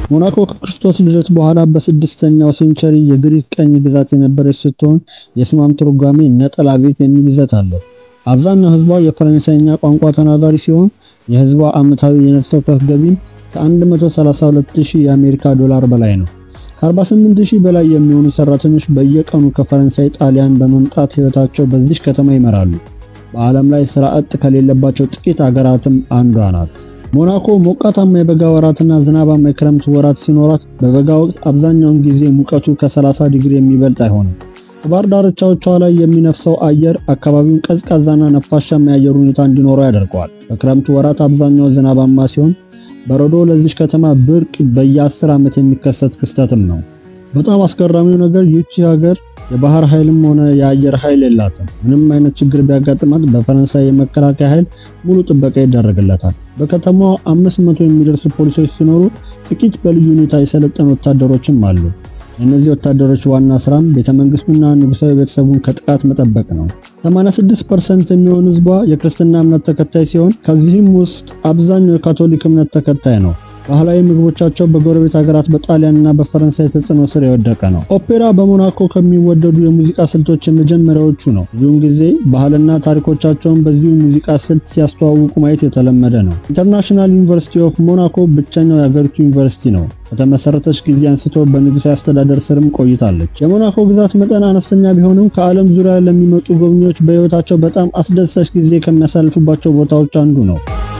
ሞናኮ ከክርስቶስ ልደት በኋላ በስድስተኛው ሴንቸሪ የግሪክ ቀኝ ግዛት የነበረች ስትሆን የስሟም ትርጓሜ ነጠላ ቤት የሚል ይዘት አለው። አብዛኛው ህዝቧ የፈረንሳይኛ ቋንቋ ተናጋሪ ሲሆን የህዝቧ ዓመታዊ የነፍስ ወከፍ ገቢም ከ132000 የአሜሪካ ዶላር በላይ ነው። ከ48000 በላይ የሚሆኑ ሰራተኞች በየቀኑ ከፈረንሳይ ጣሊያን በመምጣት ህይወታቸው በዚህ ከተማ ይመራሉ። በዓለም ላይ ስራ አጥ ከሌለባቸው ጥቂት አገራትም አንዷ ናት። ሞናኮ ሞቃታማ የበጋ ወራትና ዝናባማ የክረምት ወራት ሲኖራት በበጋ ወቅት አብዛኛውን ጊዜ ሙቀቱ ከ30 ዲግሪ የሚበልጥ አይሆንም። በባህር ዳርቻዎቿ ላይ የሚነፍሰው አየር አካባቢውን ቀዝቃዛና ነፋሻማ የአየር ሁኔታ እንዲኖረው ያደርገዋል። በክረምት ወራት አብዛኛው ዝናባማ ሲሆን በረዶ ለዚች ከተማ ብርቅ በየ10 ዓመት የሚከሰት ክስተትም ነው። በጣም አስገራሚው ነገር ይህች ሀገር የባህር ኃይልም ሆነ የአየር ኃይል የላትም። ምንም አይነት ችግር ቢያጋጥማት በፈረንሳይ የመከላከያ ኃይል ሙሉ ጥበቃ ይደረግለታል። በከተማዋ 500 የሚደርሱ ፖሊሶች ሲኖሩ ጥቂት በልዩ ሁኔታ የሰለጠኑ ወታደሮችም አሉ። የእነዚህ ወታደሮች ዋና ስራም ቤተመንግስቱና ንጉሳዊ ቤተሰቡን ከጥቃት መጠበቅ ነው። 86% የሚሆን ህዝቧ የክርስትና እምነት ተከታይ ሲሆን ከዚህም ውስጥ አብዛኛው የካቶሊክ እምነት ተከታይ ነው። ባህላዊ ምግቦቻቸው በጎረቤት ሀገራት በጣሊያንና በፈረንሳይ ተጽዕኖ ስር የወደቀ ነው። ኦፔራ በሞናኮ ከሚወደዱ የሙዚቃ ስልቶች የመጀመሪያዎቹ ነው። ብዙውን ጊዜ ባህልና ታሪኮቻቸውን በዚሁ ሙዚቃ ስልት ሲያስተዋውቁ ማየት የተለመደ ነው። ኢንተርናሽናል ዩኒቨርሲቲ ኦፍ ሞናኮ ብቸኛው የሀገሪቱ ዩኒቨርሲቲ ነው። ከተመሰረተች ጊዜ አንስቶ በንጉሳዊ አስተዳደር ስርም ቆይታለች። የሞናኮ ግዛት መጠን አነስተኛ ቢሆንም ከዓለም ዙሪያ ለሚመጡ ጎብኚዎች በህይወታቸው በጣም አስደሳች ጊዜ ከሚያሳልፉባቸው ቦታዎች አንዱ ነው።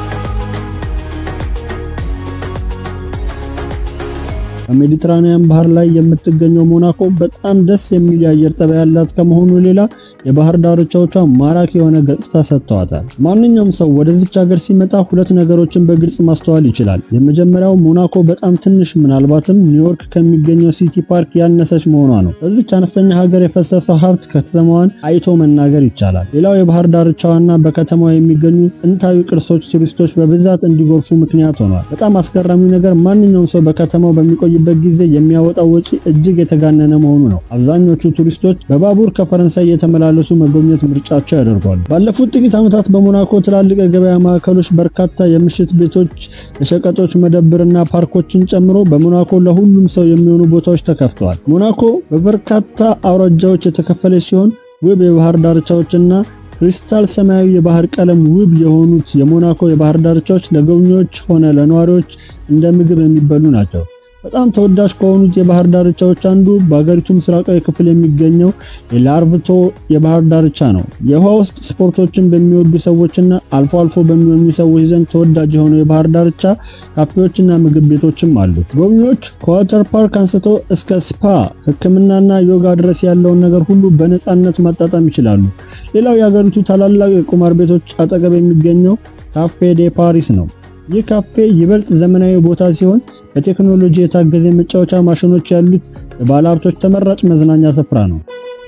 በሜዲትራኒያን ባህር ላይ የምትገኘው ሞናኮ በጣም ደስ የሚል የአየር ጠባይ ያላት ከመሆኑ ሌላ የባህር ዳርቻዎቿ ማራኪ የሆነ ገጽታ ሰጥተዋታል። ማንኛውም ሰው ወደዚች ሀገር ሲመጣ ሁለት ነገሮችን በግልጽ ማስተዋል ይችላል። የመጀመሪያው ሞናኮ በጣም ትንሽ፣ ምናልባትም ኒውዮርክ ከሚገኘው ሲቲ ፓርክ ያነሰች መሆኗ ነው። በዚች አነስተኛ ሀገር የፈሰሰው ሀብት ከተማዋን አይቶ መናገር ይቻላል። ሌላው የባህር ዳርቻዋና በከተማዋ የሚገኙ ጥንታዊ ቅርሶች ቱሪስቶች በብዛት እንዲጎርፉ ምክንያት ሆኗል። በጣም አስገራሚው ነገር ማንኛውም ሰው በከተማው በሚቆይ በት ጊዜ የሚያወጣው ወጪ እጅግ የተጋነነ መሆኑ ነው። አብዛኞቹ ቱሪስቶች በባቡር ከፈረንሳይ የተመላለሱ መጎብኘት ምርጫቸው ያደርጓሉ። ባለፉት ጥቂት ዓመታት በሞናኮ ትላልቅ የገበያ ማዕከሎች፣ በርካታ የምሽት ቤቶች፣ የሸቀጦች መደብርና ፓርኮችን ጨምሮ በሞናኮ ለሁሉም ሰው የሚሆኑ ቦታዎች ተከፍተዋል። ሞናኮ በበርካታ አውራጃዎች የተከፈለች ሲሆን ውብ የባህር ዳርቻዎችና ክሪስታል ሰማያዊ የባህር ቀለም ውብ የሆኑት የሞናኮ የባህር ዳርቻዎች ለጎብኚዎች ሆነ ለነዋሪዎች እንደ ምግብ የሚበሉ ናቸው። በጣም ተወዳጅ ከሆኑት የባህር ዳርቻዎች አንዱ በሀገሪቱ ምስራቃዊ ክፍል የሚገኘው የላርቭቶ የባህር ዳርቻ ነው። የውሃ ውስጥ ስፖርቶችን በሚወዱ ሰዎችና አልፎ አልፎ በሚወኙ ሰዎች ዘንድ ተወዳጅ የሆነው የባህር ዳርቻ ካፌዎችና ምግብ ቤቶችም አሉት። ጎብኚዎች ከዋተር ፓርክ አንስቶ እስከ ስፓ፣ ሕክምናና ዮጋ ድረስ ያለውን ነገር ሁሉ በነፃነት ማጣጣም ይችላሉ። ሌላው የሀገሪቱ ታላላቅ የቁማር ቤቶች አጠገብ የሚገኘው ካፌ ዴ ፓሪስ ነው። ይህ ካፌ ይበልጥ ዘመናዊ ቦታ ሲሆን በቴክኖሎጂ የታገዘ መጫወቻ ማሽኖች ያሉት የባለሀብቶች ተመራጭ መዝናኛ ስፍራ ነው።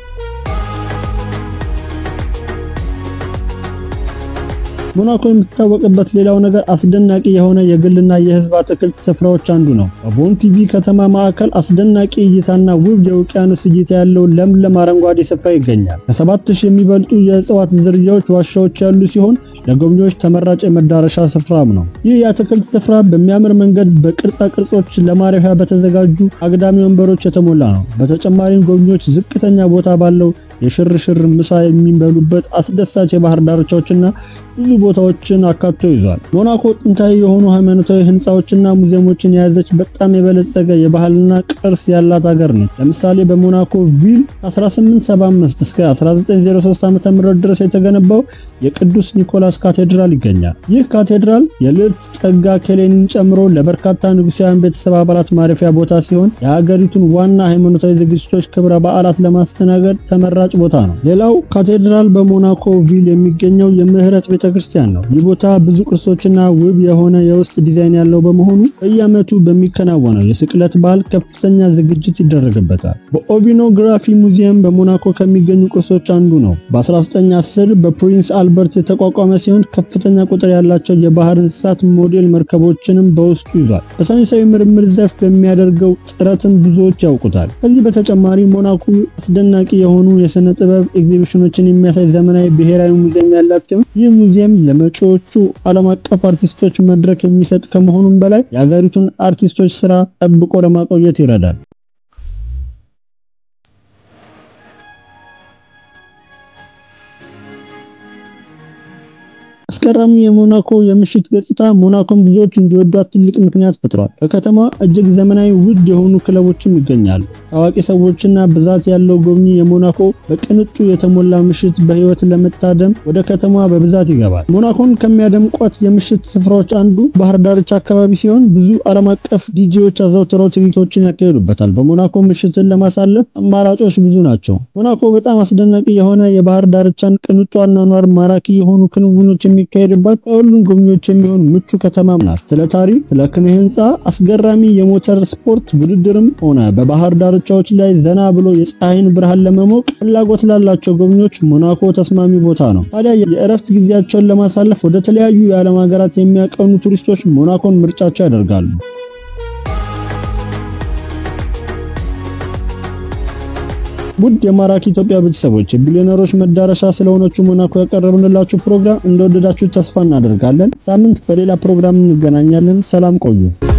ሞናኮ የምትታወቅበት ሌላው ነገር አስደናቂ የሆነ የግልና የህዝብ አትክልት ስፍራዎች አንዱ ነው። በቦንቲቪ ከተማ ማዕከል አስደናቂ እይታና ውብ የውቅያኖስ እይታ ያለው ለምለም አረንጓዴ ስፍራ ይገኛል። ከሰባት ሺህ የሚበልጡ የእጽዋት ዝርያዎች ዋሻዎች ያሉ ሲሆን ለጎብኚዎች ተመራጭ የመዳረሻ ስፍራም ነው። ይህ የአትክልት ስፍራ በሚያምር መንገድ በቅርጻ ቅርጾች ለማረፊያ በተዘጋጁ አግዳሚ ወንበሮች የተሞላ ነው። በተጨማሪም ጎብኚዎች ዝቅተኛ ቦታ ባለው የሽርሽር ምሳ የሚበሉበት አስደሳች የባህር ዳርቻዎችና ብዙ ቦታዎችን አካቶ ይዟል። ሞናኮ ጥንታዊ የሆኑ ሃይማኖታዊ ህንፃዎችና ሙዚየሞችን የያዘች በጣም የበለጸገ የባህልና ቅርስ ያላት ሀገር ነች። ለምሳሌ በሞናኮ ቪል ከ1875 እስከ 1903 ዓ.ም ድረስ የተገነባው የቅዱስ ኒኮላስ ካቴድራል ይገኛል። ይህ ካቴድራል የልዕልት ጸጋ ኬሌንን ጨምሮ ለበርካታ ንጉሳውያን ቤተሰብ አባላት ማረፊያ ቦታ ሲሆን የሀገሪቱን ዋና ሃይማኖታዊ ዝግጅቶች፣ ክብረ በዓላት ለማስተናገድ ተመራጭ ቦታ ነው። ሌላው ካቴድራል በሞናኮ ቪል የሚገኘው የምህረት ቤተ ክርስቲያን ነው። ይህ ቦታ ብዙ ቅርሶችና ውብ የሆነ የውስጥ ዲዛይን ያለው በመሆኑ በየዓመቱ በሚከናወነው የስቅለት በዓል ከፍተኛ ዝግጅት ይደረግበታል። በኦቪኖግራፊ ሙዚየም በሞናኮ ከሚገኙ ቅርሶች አንዱ ነው። በ1910 በፕሪንስ አልበርት የተቋቋመ ሲሆን ከፍተኛ ቁጥር ያላቸው የባህር እንስሳት ሞዴል መርከቦችንም በውስጡ ይዟል። በሳይንሳዊ ምርምር ዘርፍ በሚያደርገው ጥረትም ብዙዎች ያውቁታል። ከዚህ በተጨማሪ ሞናኮ አስደናቂ የሆኑ የስነ የስነ ጥበብ ኤግዚቢሽኖችን የሚያሳይ ዘመናዊ ብሔራዊ ሙዚየም ያላት ሲሆን ይህ ሙዚየም ለመጪዎቹ ዓለም አቀፍ አርቲስቶች መድረክ የሚሰጥ ከመሆኑም በላይ የሀገሪቱን አርቲስቶች ስራ ጠብቆ ለማቆየት ይረዳል። አስገራሚ የሞናኮ የምሽት ገጽታ ሞናኮን ብዙዎች እንዲወዷት ትልቅ ምክንያት ፈጥሯል። በከተማዋ እጅግ ዘመናዊ ውድ የሆኑ ክለቦችም ይገኛሉ። ታዋቂ ሰዎችና ብዛት ያለው ጎብኚ የሞናኮ በቅንጡ የተሞላ ምሽት በህይወት ለመታደም ወደ ከተማዋ በብዛት ይገባል። ሞናኮን ከሚያደምቋት የምሽት ስፍራዎች አንዱ ባህር ዳርቻ አካባቢ ሲሆን ብዙ ዓለም አቀፍ ዲጄዎች አዘውትረው ትርኢቶችን ያካሂዱበታል። በሞናኮ ምሽትን ለማሳለፍ አማራጮች ብዙ ናቸው። ሞናኮ በጣም አስደናቂ የሆነ የባህር ዳርቻን፣ ቅንጡ አኗኗር፣ ማራኪ የሆኑ ክንውኖች የሚካሄድባት ከሁሉም ጎብኚዎች የሚሆን ምቹ ከተማ ናት። ስለ ታሪክ፣ ስለ ኪነ ህንፃ፣ አስገራሚ የሞተር ስፖርት ውድድርም ሆነ በባህር ዳርቻዎች ላይ ዘና ብሎ የፀሐይን ብርሃን ለመሞቅ ፍላጎት ላላቸው ጎብኚዎች ሞናኮ ተስማሚ ቦታ ነው። ታዲያ የእረፍት ጊዜያቸውን ለማሳለፍ ወደ ተለያዩ የዓለም ሀገራት የሚያቀኑ ቱሪስቶች ሞናኮን ምርጫቸው ያደርጋሉ። ውድ የማራኪ ኢትዮጵያ ቤተሰቦች የቢሊዮነሮች መዳረሻ ስለሆነችው ሞናኮ ያቀረብንላችሁ ፕሮግራም እንደወደዳችሁ ተስፋ እናደርጋለን። ሳምንት በሌላ ፕሮግራም እንገናኛለን። ሰላም ቆዩ።